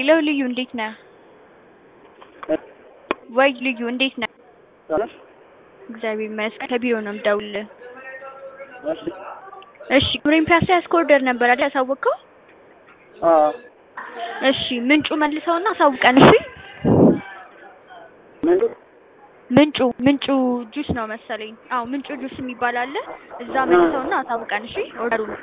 ሄሎ ልዩ እንዴት ነህ? ወይ ልዩ እንዴት ነህ? ሰላም እግዚአብሔር ይመስገን። ከቢሮ ነው የምደውልልህ። እሺ እሺ ግብሬን ፒያሳ ያስኮርደር ነበር አይደል ያሳወቅከው? አዎ እሺ ምንጩ መልሰውና አሳውቀን። እሺ ምንድን ምንጩ ምንጩ ጁስ ነው መሰለኝ። አዎ ምንጩ ጁስ የሚባል አለ። እዛ መልሰውና አሳውቀን። እሺ ኦርደሩን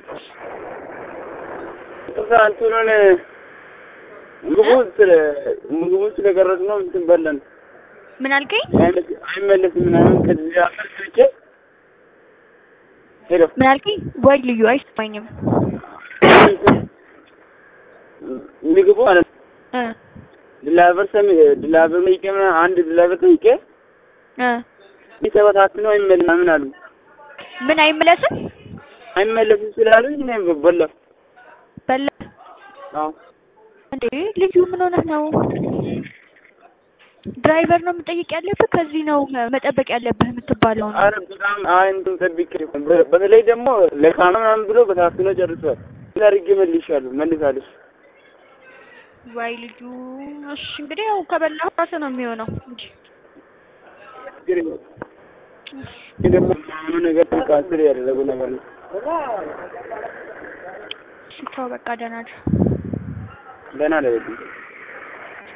እዛ እንትኑን ምግቡ ስለ ምግቡ ስለቀረጽ ነው እንትን በለን ምን አልከኝ? አይመለስም ምናምን ከዚህ አፈር ስልቼ ሄሎ ምን አልከኝ? ወይ ልዩ አይሰማኝም። ምግቡ ማለት እ ድላበር ሰሚ ድላበር ጠይቄ ምናምን አንድ ድላበር ጠይቄ እ ተበታትኖ አይመለስም ምናምን አሉ። ምን አይመለስም? አይመለስም ስላሉኝ እኔ በላሁ። በላ አዎ እንዴ ልዩ ምን ሆነህ ነው? ድራይቨር ነው መጠየቅ ያለብህ። ከዚህ ነው መጠበቅ ያለብህ የምትባለው ነው። አረ በጣም አይ እንትን ጠብቄ በ- በተለይ ደግሞ ለካና ምናምን ብሎ በታትኖ ጨርሷል። ምን አድርጌ መልሻለሁ መልሳለች። ዋይ ልጁ እሺ እንግዲህ ያው ከበላህ ራስህ ነው የሚሆነው እንጂ ችግር የለውም። ግን ደግሞ ምኑ ነገር ካንስል ያደረጉ ነገር ነው። እሺ ተው በቃ ደህና ነህ። ደህና አይደለም።